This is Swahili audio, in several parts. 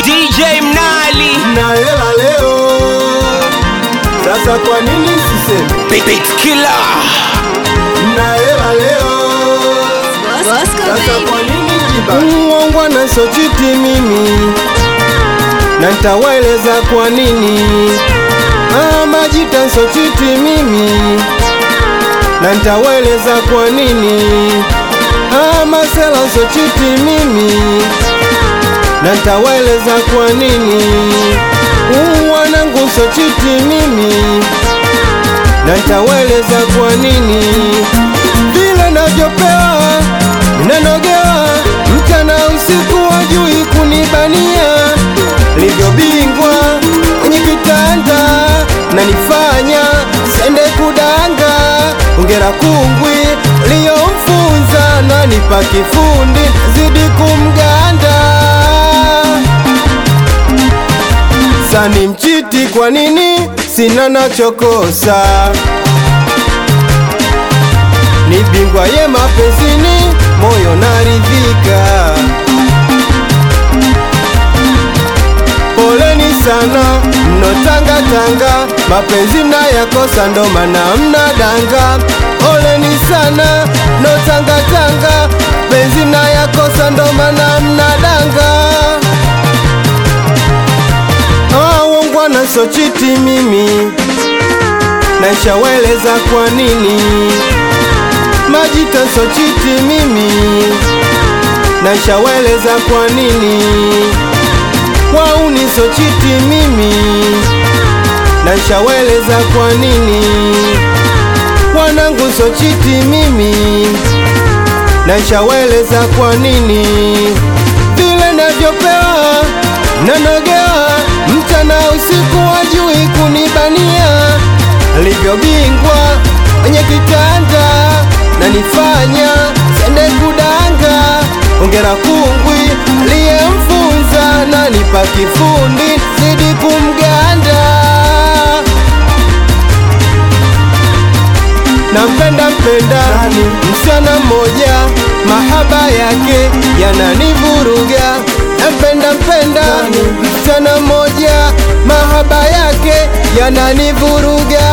DJ Mnali na hela leo. Sasa kwa nini siseme Beat Beat Killer na hela leo? Sasa kwa nini jiba uongwa na sochiti mimi na nitawaeleza kwa nini ah, majita sochiti mimi na nitawaeleza kwa nini ah, masela sochiti mimi na nitawaeleza kwa nini uu wanangu sochiti mimi na nitawaeleza kwa nini vile navyopewa nanogewa mchana usiku wajui kunibania livyobingwa kwenye kitanda nanifanya sende kudanga ongera kungwi liyomfunza nanipa kifundi zidi kumganda sani mchiti kwa nini sina nachokosa ni bingwa ye mapenzini moyo naridhika poleni sana mnotangatanga mapenzi mnayakosa ndo mana mnadanga poleni sana mnotangatanga penzi mnayakosa ndo mana mnadanga wongwana sochiti mimi naishaweleza kwa nini majita sochiti mimi naishaweleza kwa nini wauni sochiti mimi naishaweleza kwa nini wanangu sochiti mimi naishaweleza kwa nini vile navyopewa nanogewa mchana usiku wajui kunibania livyobingwa kwenye kitanda nanifanya sende kudanga ongera kungwi aliyemfunza nanipa kifundi zidi kumganda nampenda mpenda msichana mmoja mahaba yake yananivuruga nampenda mpenda msichana mmoja mahaba yake yananivuruga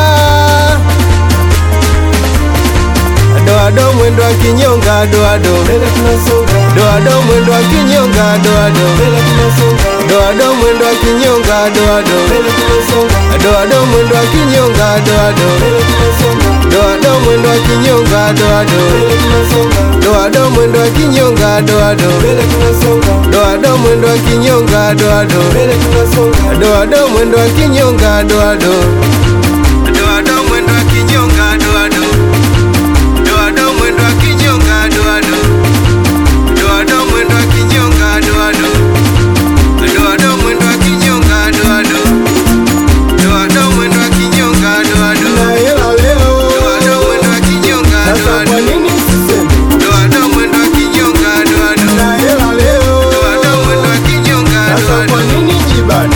doado mwendo wa kinyonga doado doado mwendo wa kinyonga doado doado mwendo wa kinyonga doado doado mwendo wa kinyonga doado doado mwendo wa kinyonga doado doado mwendo wa kinyonga doado doado mwendo wa kinyonga doado doado mwendo wa kinyonga doado doado mwendo wa kinyonga doado doado mwendo wa kinyonga doado doado mwendo wa kinyonga doado doado mwendo wa kinyonga doado doado mwendo wa kinyonga doado na hela leo doado mwendo wa kinyonga doado kwa nini siseme doado mwendo wa kinyonga doado na hela leo doado mwendo wa kinyonga doado kwa nini jibane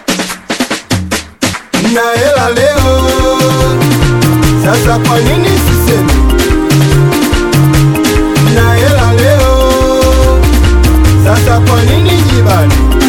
na hela leo sasa kwa nini siseme na hela leo sasa kwa nini jibane